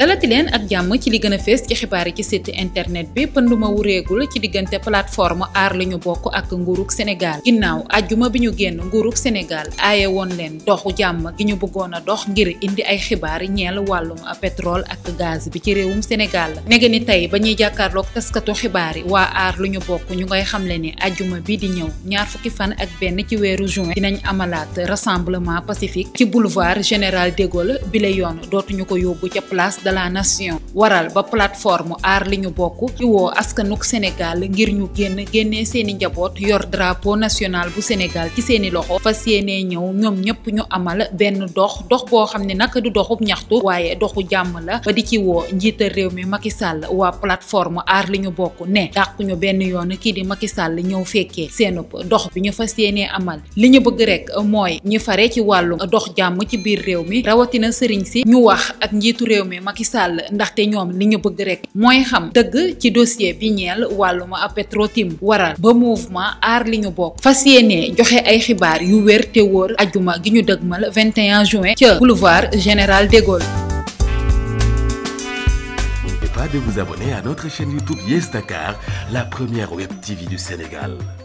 dalati leen ak jàmm ci li gën a fees ci xibaar yi ci site internet bi pënduma wureegul ci diggante plateforme aar li ñu bokk ak nguurug Sénégal ginnaaw ajjuma bi ñu génn nguurug Sénégal aaye woon leen doxu jàmm gi ñu bëggoon a dox ngir indi ay xibaar ñeel wàllum pétrole ak gaz bi ci réewum Sénégal nege ni tey ba ñuy jàkkaarloog taskatu xibaar yi waa aar lu ñu bokk ñu ngay xamle ni ajjuma bi di ñëw ñaar fukki fan ak benn ci weeru juin dinañ amalaat rassemblement pacifique ci boulevard général de Gaulle bi la yoon dootuñu ko yóbbu ca place de la nation waral ba plateforme aar li ñu bokk ci woo askanuk Sénégal ngir ñu génn génnee seeni njaboot yor drapeau national bu Sénégal ci seeni loxo fas yéenee ñëw ñoom ñëpp ñu amal benn dox dox boo xam ne nag du doxub ñaxtu waaye doxu jàmm la ba di ci woo njiital réew mi Macky Sall waa plateforme aar li ñu bokk ne dàq ñu benn yoon kii di Macky Sall ñëw fekkee seenub dox bi ñu fas yéenee amal li ñu bëgg rek mooy ñi fare ci wàllu dox jàmm ci biir réew mi rawatina sëriñ si ñu wax ak njiitu réew mi Macky Sall ndaxte ñoom li ñu bëgg rek mooy xam dëgg ci dossier bi ñeel wàllum Petro-Tim waral ba mouvement aar li ñu bokk fas yéenee joxe ay xibaar yu wér te wóor ajuma gi ñu dëgmal 21 juin ca boulevard général de Gaulle. N'oubliez pas de vous abonner à notre chaîne YouTube Yes Dakar, la première web TV du Sénégal.